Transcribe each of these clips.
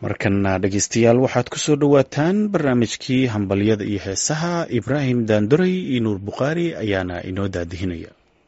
markana dhegeystayaal waxaad ku soo dhowaataan barnaamijkii hambalyada iyo heesaha ibraahim daanduray iyo nuur bukhaari ayaana inoo daadihinaya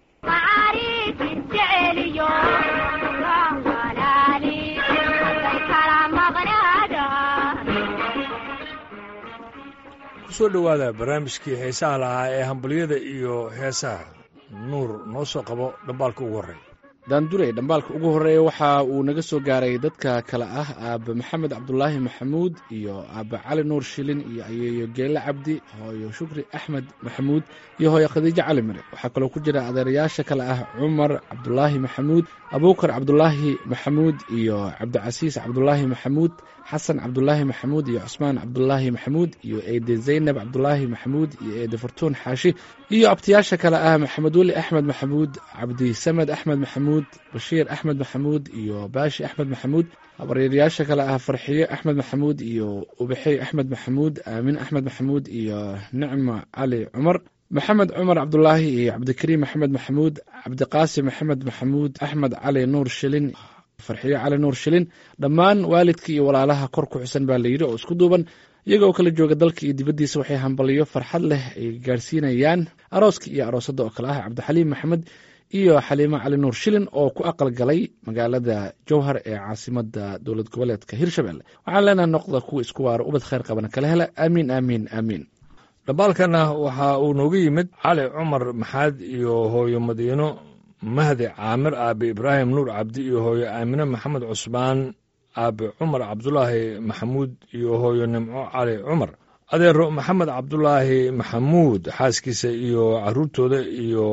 kusoo dhowaada barnaamijkii heesaha lahaa ee hambalyada iyo heesaha nuur noo soo qabo dhambaalka ugu horreeya daandurey dhambaalka ugu horreeya waxa uu naga soo gaaray dadka kale ah aaba maxamed cabdulaahi maxamuud iyo aaba cali nuur shilin iyo ayeeyo geelle cabdi hooyo shukri axmed maxamuud iyo hooyo khadiijo cali mire waxaa kaloo ku jira adeerayaasha kale ah cumar cabdulaahi maxamuud abuukar cabdulaahi maxamuud iyo cabdicasiis cabdulaahi maxamuud xasan cabdulaahi maxamuud iyo cusmaan cabdulaahi maxamuud iyo eede zaynab cabdulaahi maxamuud iyo eede fartuun xaashi iyo abtiyaasha kale ah maxamed weli axmed maxamuud cabdisamed axmed maxamuud bashiir axmed maxamuud iyo baashi axmed maxamuud habaryaeryaasha kale ah farxiyo axmed maxamuud iyo ubaxey axmed maxamuud aamin axmed maxamuud iyo nicmo cali cumar maxamed cumar cabdulaahi iyo cabdikariim maxamed maxamuud cabdiqaasim maxamed maxamuud axmed cali nuur shilin farxiyo cali nuur shilin dhammaan waalidka iyo walaalaha kor ku xusan baa layidhi oo isku duuban iyaga oo kala jooga dalka iyo dibaddiisa waxay hambaliyo farxad leh ay gaarsiinayaan arooska iyo aroosadda oo kale ah cabdixaliim maxamed iyo xaliimo cali nuur shilin oo ku aqal galay magaalada jowhar ee caasimada dowlad goboleedka hirshabelle waxaan leenaha noqda kuwa isku waaro ubad khayr qabana kala hela aamiin aamiin aamiin dhambaalkana waxa uu nooga yimid cali cumar maxaad iyo hooyo madiino mahdi caamir aabe ibraahim nuur cabdi iyo hooyo aamine maxamed cusmaan aabe cumar cabdulaahi maxamuud iyo hooyo nimco cali cumar adeero maxamed cabdulaahi maxamuud xaaskiisa iyo caruurtooda iyo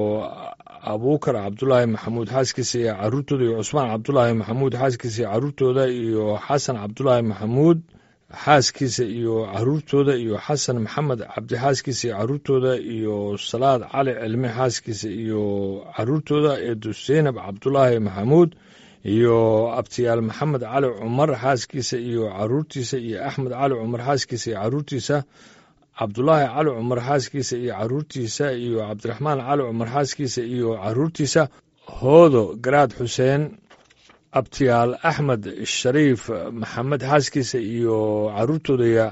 abuukar cabdulaahi maxamuud xaaskiisa iyo caruurtooda iyo cusmaan cabdulaahi maxamuud xaaskiisa iyo caruurtooda iyo xasan cabdulaahi maxamuud xaaskiisa iyo caruurtooda iyo xasan maxamed cabdi xaaskiisa iyo caruurtooda iyo salaad cali cilmi xaaskiisa iyo caruurtooda eedu seynab cabdulaahi maxamuud iyo abtiyaal maxamed cali cumar xaaskiisa iyo caruurtiisa iyo axmed cali cumar xaaskiisa iyo caruurtiisa cabdulaahi cali cumar xaaskiisa iyo caruurtiisa iyo cabdiraxmaan cali cumar xaaskiisa iyo caruurtiisa hoodo garaad xuseen abtiyaal axmed shariif maxamed xaaskiisa iyo caruurtooda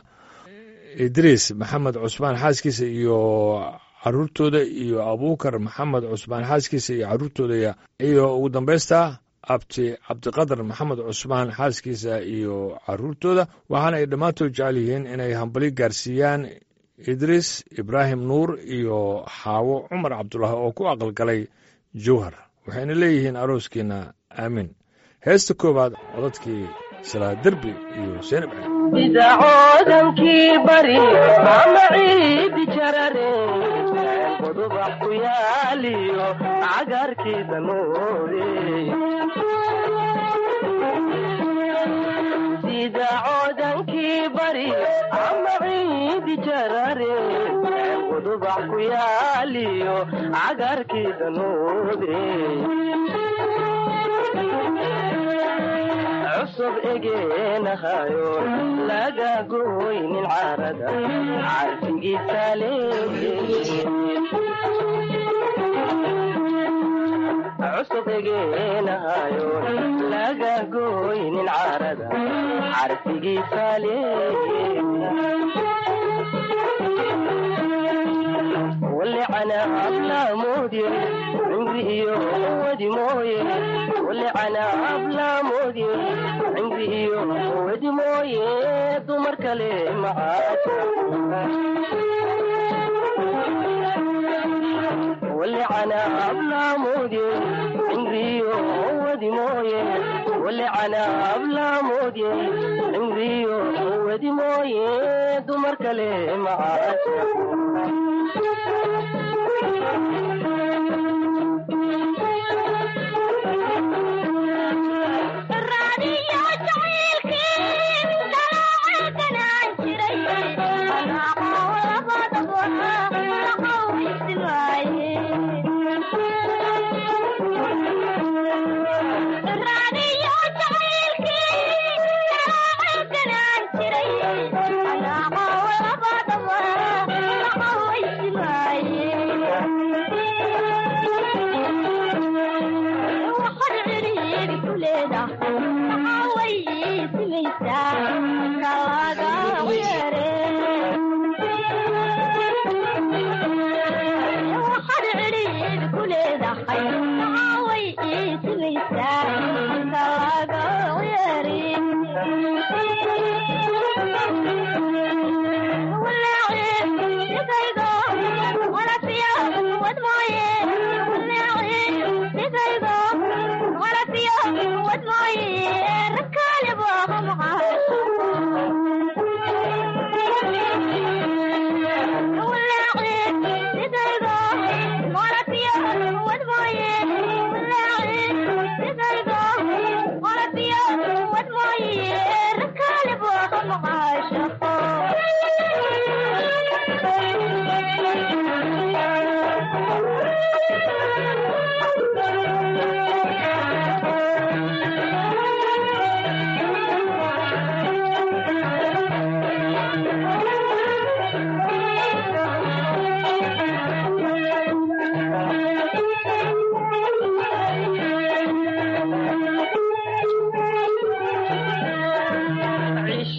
idriis maxamed cusmaan xaaskiisa iyo caruurtooda iyo abuukar maxamed cusmaan xaaskiisa iyo caruurtooda iyo ugu dambaysta abti cabdiqadar maxamed cusmaan xaaskiisa iyo caruurtooda waxaana ay dhammaantood jecel yihiin inay hambali gaarsiiyaan idriis ibraahim nuur iyo xaawo cumar cabdulaahi oo ku aqalgalay jowhar waxayna leeyihiin arooskiina aamiin heesta koowaad codadkii salaa derbi iyo seenab idacoodankii bari ama ciidi jarare godobax ku yaaliyo cagarkii damoode idacoodankii bari ama ciidi jarare godobax ku yaaliyo cagarkii damoode cusub egeenahayo laga goynin carada carfigiisa cusub egeenahayo laga goynin carada carfigiisa walicana ablaamudye cimri iyo wadi mooye walicana ablaamudye cimri iyo wadi mooye dumar kale macaasha walicana ablaamudye cimri iyo wadi mooye walicana ablaamudye cimri iyo wadi mooye dumar kale macaasha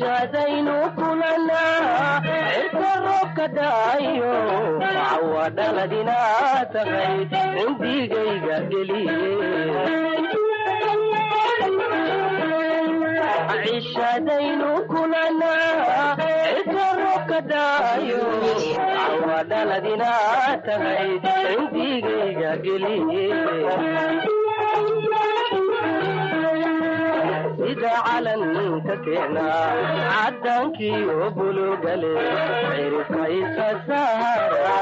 cishadaynu kulanaa cirka roobka daayo cawa dhaladina tahay cindigayga geliye cishadaynu kulanaa cirka roobka daayo cawa dhaladina tahay cindigayga geliye sida calanka keena caddaankiyo bulugale cirifka isa saara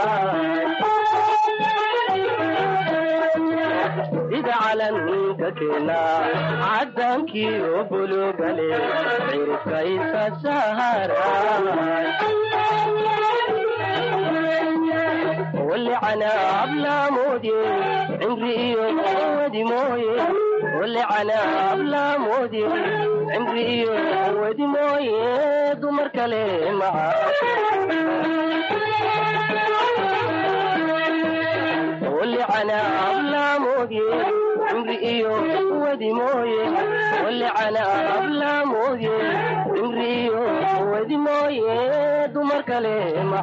sida calanka keena caddaankiyo bulugale cirifka isa saara ولعنا أبلا مودي عمري إيو ودي مويه ولعنا أبلا مودي عمري إيو ودي مويه دمر كلمة ولعنا أبلا مودي عمري إيو ودي مويه ولعنا أبلا مودي عمري إيو ودي مويه دمر كلمة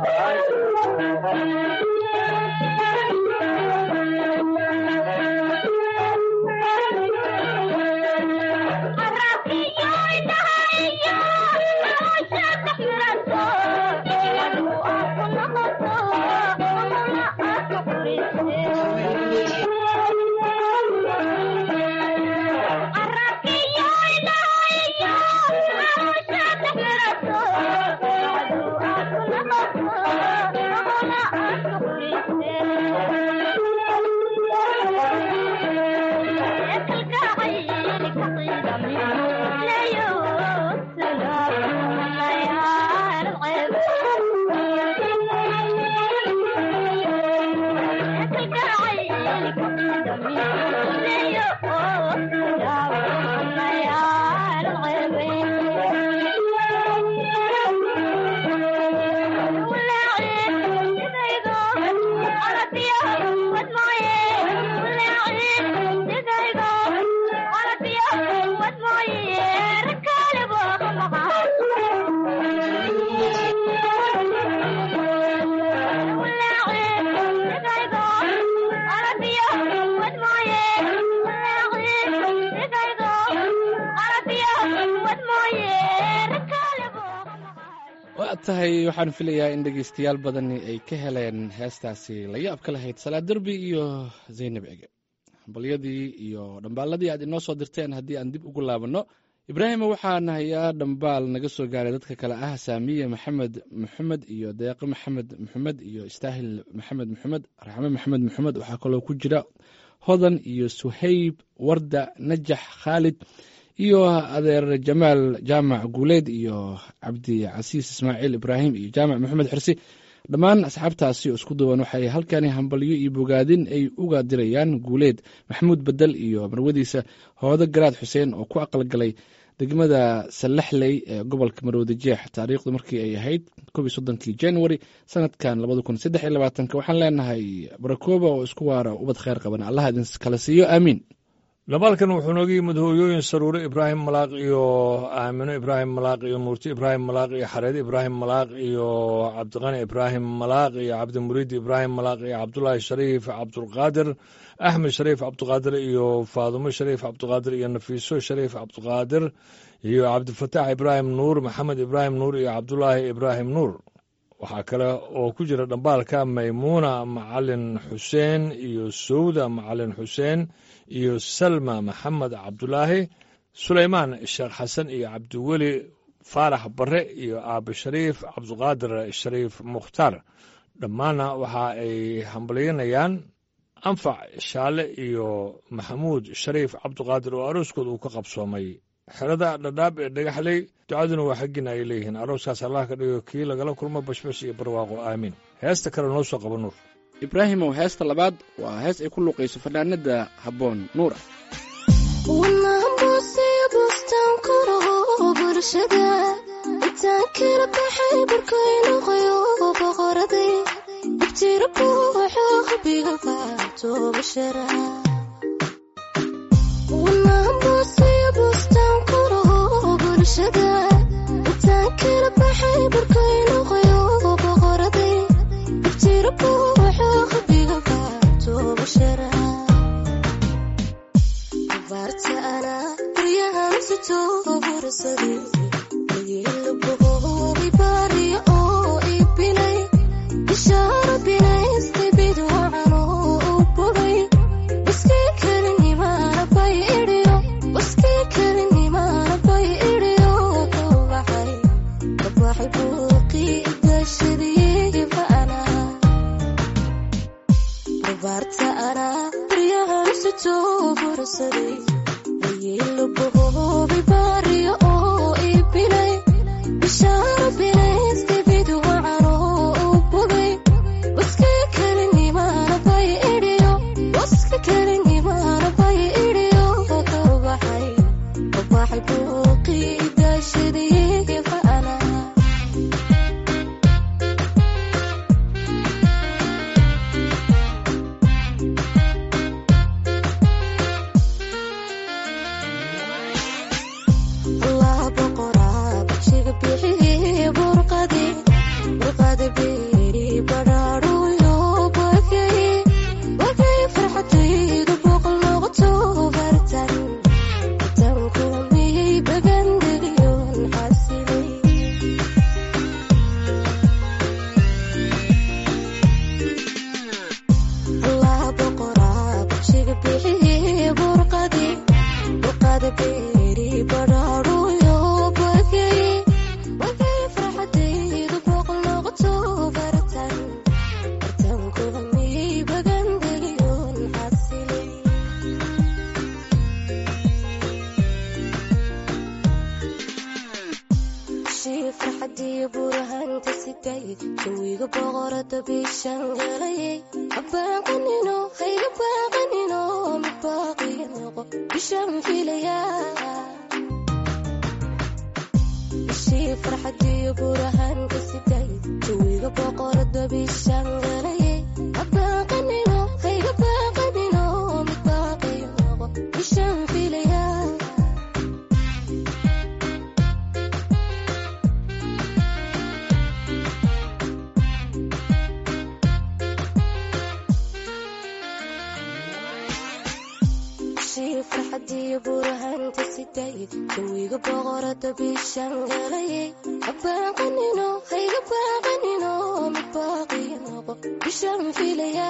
waa tahay waxaan filayaa in dhegeystayaal badani ay ka heleen heestaasi la yaab ka lahayd salaad derbi iyo zaynab ege hambalyadii iyo dhambaaladii aad inoo soo dirteen haddii aan dib ugu laabanno ibraahima waxaan hayaa dhambaal naga soo gaaray dadka kale ah saamiye maxamed maxamed iyo deeqo maxamed maxamed iyo istaahil maxamed maxamed raxme maxamed maxamed waxaa kaloo ku jira hodan iyo suhayb warda najax khaalid iyo adeer jamaal jaamac guuleed iyo cabdi casiis ismaaciil ibraahim iyo jaamac maxamed xirsi dhammaan asxaabtaasi oo isku duwan waxay halkani hambalyo iyo bogaadin ay uga dirayaan guuleed maxamuud bedel iyo marwadiisa hoodo garaad xuseen oo ku aqalgalay degmada sallaxley ee gobolka maroodi jeex taariikhdu markii ay ahayd kob iyo soddonkii january sanadkan labada kun saddex iyo labaatanka waxaan leenahay barakooba oo isku waara ubad kheyr qaban allah idin kala siiyo aamiin labaalkan wuxuu nooga yimid hooyooyin saruure ibraahim malaaq iyo aamino ibraahim malaaq iyo nuurti ibraahim malaaq iyo xareede ibraahim malaaq iyo cabdiqani ibraahim malaaq iyo cabdimuriid ibraahim malaaq iyo cabdulaahi shariif cabdulqaadir axmed shariif cabdiqaadir iyo faadumo shariif cabdiqaadir iyo nafiiso shariif cabdiqaadir iyo cabdifataax ibraahim nuur maxamed ibraahim nuur iyo cabdulaahi ibraahim nuur waxaa kale oo ku jira dhambaalka maymuuna macalin xuseen iyo sowda macalin xuseen iyo salma maxamed cabdulaahi sulaymaan sheekh xasan iyo cabdiweli faarax bare iyo aabe shariif cabdiqaadir shariif mukhtaar dhammaanna waxa ay hambalyanayaan anfac shaale iyo maxamuud shariif cabdiqaadir oo arooskooda uu ka qabsoomay xerada dhadhaab ee dhagaxley ducaduna waa xaggina ay leeyihiin arooskaas allah ka dhigo kii lagala kulmo bashbash iyo barwaaqo aamiin heesta kale noo soo qaba nuur ibraahimow heesta labaad waa hees ay ku luuqayso fanaanada habboon nuur ah intaan kala baxay barkaynoqoyo boqoraday ibtira buuxo qalbiga baatobashara wanaan boosaya bustaan kuro bulshada burkaynoqoyo boqoraday ibtiro buuxo qalbiga baatooba shara abaarta ana guryahan sito bursaday lageela boqoobi baariyo oo ibilay ishaara binaystay bidwacano u bogay waskii kalinimaana bay idhiyo waskii kalinimaana bay idhiyo kabaxay kabaxay buuqii igashadii ba'ana abaarta ana baryahan sito bursaday layeelo boqoobi baariyo oo ibilay bishaara binaystay bidwacano u bogay waskii kalinimaana bay idhiyo waska kalinimaana bay idhiyo kabaxay kabaxay buuqii igashadii ba'ana allah boqoraa bagshiga bixiye burqadi burqadi beeri badhaadhuyo bagay bagay farxadaydu boqol noqoto bartan bartan kulmiyey bagandegiyon xasilay allah boqoraa bagshiga bixiye burqadi burqadi beeri badhaadhuyo bagay bagay farxadaydu boqol noqoto bartan bartan kulmiyey bagandegiyon xasilay shii farxadii burahanta siday jawiga boqorada bishan galayay habaaqanino hayga baaqanino mid baaqiya noqo bishan filaya shii farxadii burahanta siday jawiga boqorada bishan galayay habaaqanino hayga baaqanino mid baaqiya noqo bishan filaya shii farxadii burahanta siday jawiga boqorada bishan galayay habaaqanino hayga baaqanino mid baaqiya noqo bishan filaya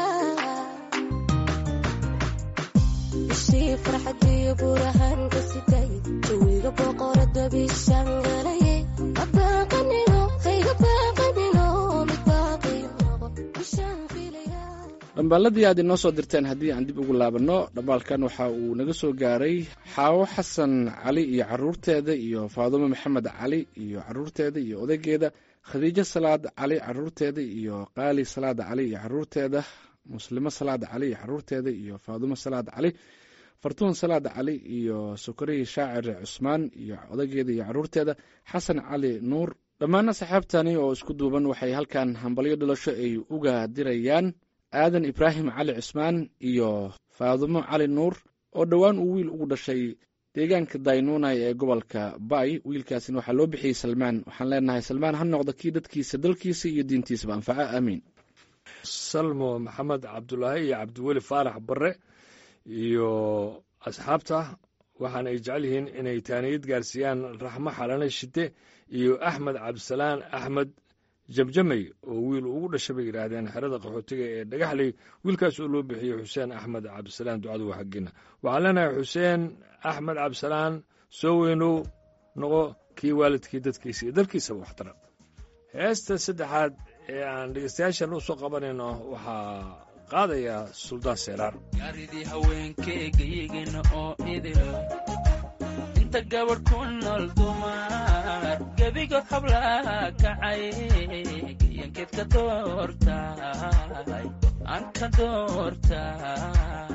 shii farxadii burahanta siday jawiga boqorada bishan galayay habaaqanino hayga baaqanino mid baaqiya noqo bishan filaya dhambaaladii aad inoo soo dirteen haddii aan dib ugu laabanno dhambaalkan waxa uu naga soo gaaray xaawo xasan cali iyo caruurteeda iyo faadumo maxamed cali iyo caruurteeda iyo odaygeeda khadiijo salaad cali caruurteeda iyo qaali salaad cali iyo caruurteeda muslimo salaad cali iyo caruurteeda iyo faadumo salaad cali fartuun salaad cali iyo sokorihii shaacir cusmaan iyo odaygeeda iyo caruurteeda xasan cali nuur dhammaan asxaabtani oo isku duuban waxay halkan hambalyo dhalasho ay uga dirayaan aadan ibraahim cali cusmaan iyo faadumo cali nuur oo dhowaan uu wiil ugu dhashay deegaanka daynuunay ee gobolka bay wiilkaasina waxaa loo bixiyey salmaan waxaan leenahay salmaan ha noqda kii dadkiisa dalkiisa iyo diintiisaba anfaca aamiin salmo maxamed cabdulaahi iyo cabdiweli faarax barre iyo asxaabta waxaana ay jecel yihiin inay taaniyad gaarsiiyaan raxmo xalane shide iyo axmed cabdisalaan axmed jamjamey oo wiil ugu dhashay bay yidhaahdeen xerada qaxootiga ee dhagaxley wiilkaas oo loo bixiyey xuseen axmed cabdisalaan ducadu waa xaggeena waxaan leenahay xuseen axmed cabdisalaan soo weynow noqo kii waalidkii dadkiisa iyo dalkiisaba waxtara heesta saddexaad ee aan dhegeystayaashan u soo qabanayno waxaa qaadaya suldaan seeraar gaaridii haweenkeegayigina oo idil inta gabadh ku nool dumar gebigood hablaa kacay gayankeed ka doortay aan ka doortay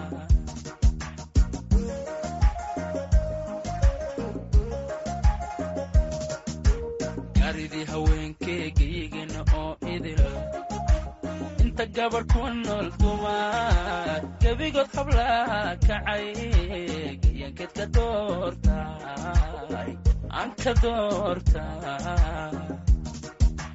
gaaridii haweenkeegayigina oo idil inta gabadh ku nool dumar gebigood hablaa kacay gayankeed ka doortay aan ka doortay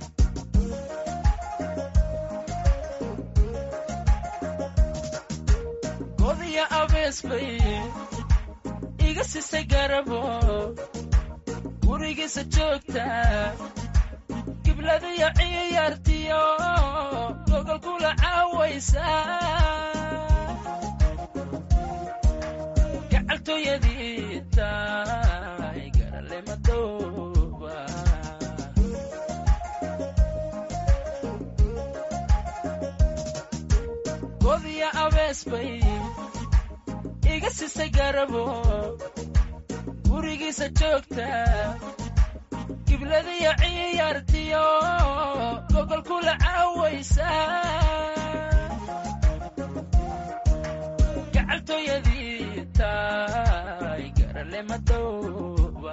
abees bay iga sisay garabo gurigiisa joogta gibladiyo ciyaartiyo gogol kula caawaysa gacaltooyadii tahay garale madooba godiya abees bay iga sisay garabo gurigiisa joogta gibladiyo ciyaartiyo gogol kula caawaysa gacaltooyadii tahay garale madooba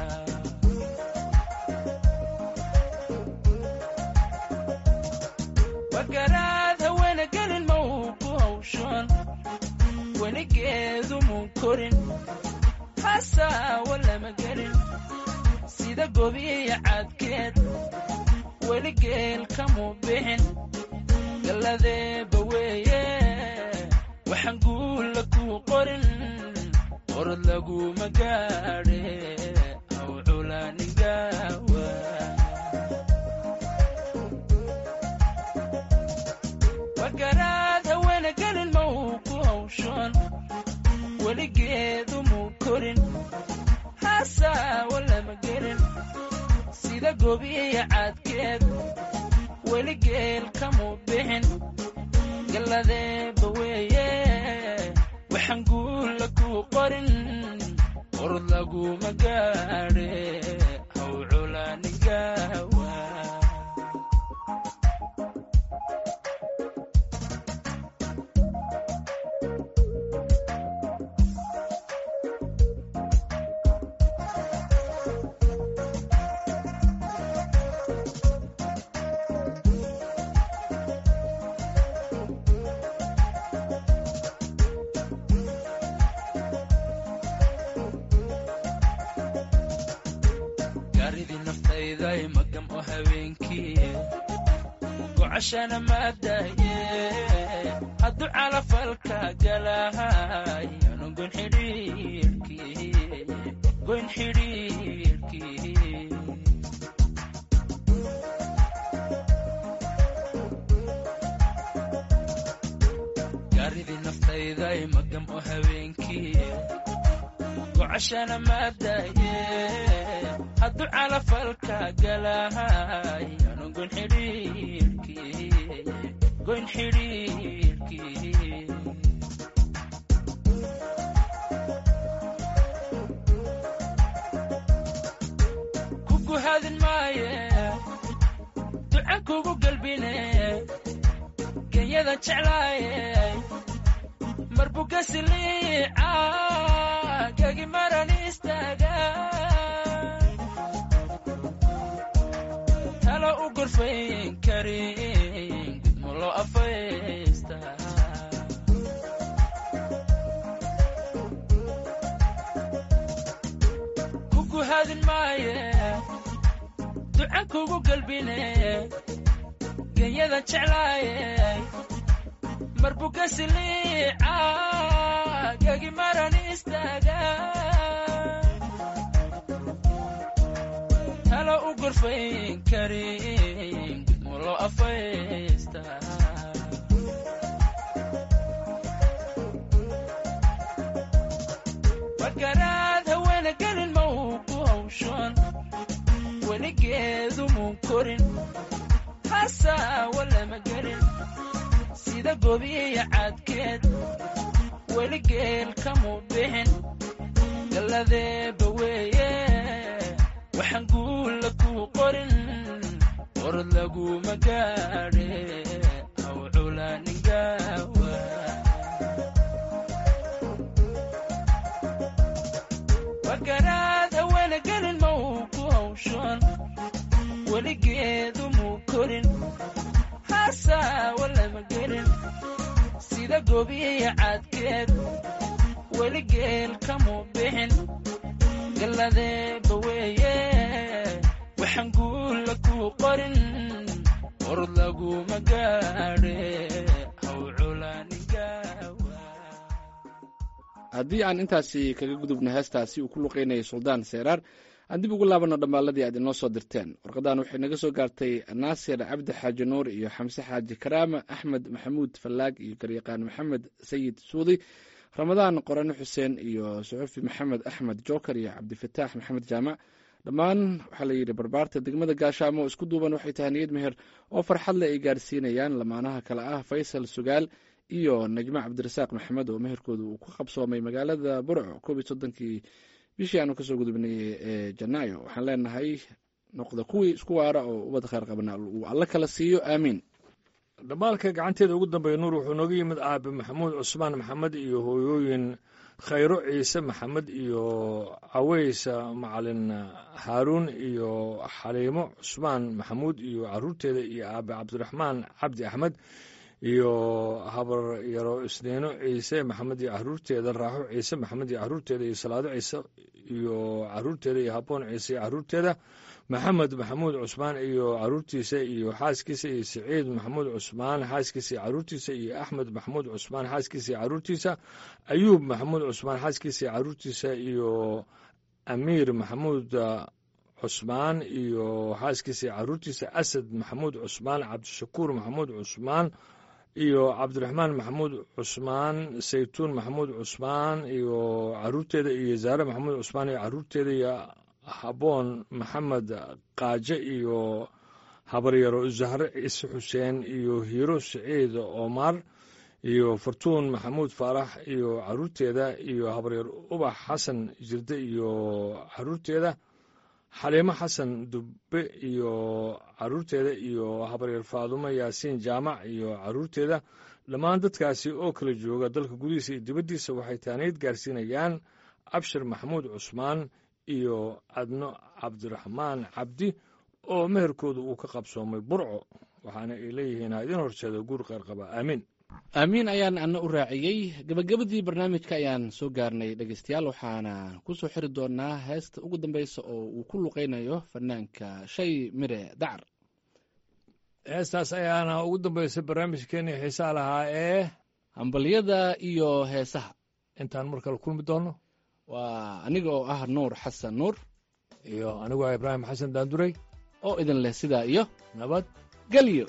wagaraad haweena gelin ma uu ku hawshan weligeedu muu korin hasaawa lama gelin sida gobiya cadkeed weligeel kamuu bixin galladeeba weeye waxaan guulla kuu qorin qorod laguma gaadhe aw culaanigaawa wagaraad haweena gelin ma uu ku hawshan weligeedu muu korin hasaawa lama gelin sida gobiya cadkeed weligeel kamuu bixin galladeeba weeye waxaan guulla kuu qorin qorod laguma gaadhe haw culaanigaawa gaaridii naftayday magam oo habeenkii gocashana maadaye hadduu calafalka galahay anu goyn xidhiirkii goyn xidhiirkii gaaridii naftayday magam oo habeenkii gocashana maadaye hadduu calafalka galahay anu goyn xidhiirkii goyn xidhiirkii kugu hadin maaye duca kugu galbine genyada jeclaaye marbukasiliica gagi maran istaaga talo u gorfayn karin gudmulo afaysta kugu hadin maaye duca kugu galbine genyada jeclaaye marbukasiliica gagi maran istaaga talo u gorfayn karin gudmulo afaysta wagaraad haweena gelin ma uu ku hawshan weligeedu muu korin hasaawa lama gelin sida gobiya cadkeed weligeel kamuu bixin galladeeba weeye waxaan guulla kuu qorin qorod laguma gaadhe aw culaanigaawa wagaraad haweena gelin ma uu ku hawshan weligeedu muu korin hasaawa lama gelin sida gobiya cadkeed weligeel kamuu bixin galladeeba weeye waxaan guulla kuu qorin qorod laguma gaadhe haw culaanigaawa haddii aan intaasi kaga gudubno heestaasi uu ku luqeynayay suldaan seeraar aan dib ugu laabano dhammaaladii aad inoo soo dirteen warqadan waxay naga soo gaartay naasir cabdi xaaji nuur iyo xamse xaaji karaama axmed maxamuud fallaag iyo garyaqaan maxamed sayid suudi ramadaan qorane xuseen iyo suxufi maxamed axmed joker iyo cabdifataax maxamed jaamac dhammaan waxaa la yidhi barbaarta degmada gaashaamo oo isku duuban waxay tahay niyad meher oo farxad leh ay gaarsiinayaan lamaanaha kale ah faysal sugaal iyo najmo cabdirasaaq maxamed oo meherkooda uu ku qabsoomay magaalada burco koob iyo soddonkii bishii aanu kasoo gudubnay ee janaayo waxaan leenahay noqda kuwii isku waara oo ubad kheyr qabna uu alla kala siiyo aamiin dhammaalka gacanteeda ugu dambeeya nuur wuxuu nooga yimid aabe maxamuud cusmaan maxamed iyo hooyooyin khayro ciise maxamed iyo caweysa macalin haaruun iyo xaliimo cusmaan maxamuud iyo caruurteeda iyo aabe cabdiraxmaan cabdi axmed iyo habar yaro isniino ciise maxamed iyo caruurteeda raaxo ciise maxamed iyo caruurteeda iyo salaado ciise iyo caruurteeda iyo haboon ciise iyo caruurteeda maxamed maxamuud cusmaan iyo caruurtiisa iyo xaaskiisa iyo siciid maxamuud cusmaan xaaskiisa iyo caruurtiisa iyo axmed maxamuud cusmaan xaaskiisa iyo caruurtiisa ayuub maxamuud cusmaan xaaskiisa iyo caruurtiisa iyo amiir maxamuud cusmaan iyo xaaskiisa iyo caruurtiisa asad maxamuud cusmaan cabdishakuur maxamuud cusmaan iyo cabdiraxmaan maxamuud cusmaan saytuun maxamuud cusmaan iyo caruurteeda iyo zaare maxamuud cusmaan iyo caruurteeda iyo haboon maxamed kaaje iyo habaryaro zahre ciise xuseen iyo hiiro siciid omar iyo fartuun maxamuud faarax iyo caruurteeda iyo habaryar ubax xasan jirde iyo caruurteeda xaliimo xasan dubbe iyo caruurteeda iyo habaryar faadumo yaasiin jaamac iyo caruurteeda dhammaan dadkaasi oo kala jooga dalka gudihiisa iyo dibaddiisa waxay taanayd gaarsiinayaan abshir maxamuud cusmaan iyo adno cabdiraxmaan cabdi oo meherkooda uu ka qabsoomay burco waxaana ay leeyihiin ha idin horseeda guur qeyr qaba aamiin aamiin ayaan ana u raaciyey gebagabadii barnaamijka ayaan soo gaarnay dhegeystayaal waxaana ku soo xiri doonaa heesta ugu dambeysa oo uu ku luqeynayo fanaanka shay mire dacar heestaas ayaana ugu dambeysay barnaamijkeenii xiisaa lahaa ee hambalyada iyo heesaha intaan mar kale kulmi doono waa aniga oo ah nuur xasan nuur iyo anigu ah ibraahim xasan daanduray oo idin leh sidaa iyo nabad gelyo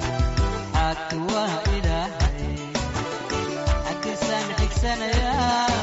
waa ilaahay xaggiisaan xigsanaya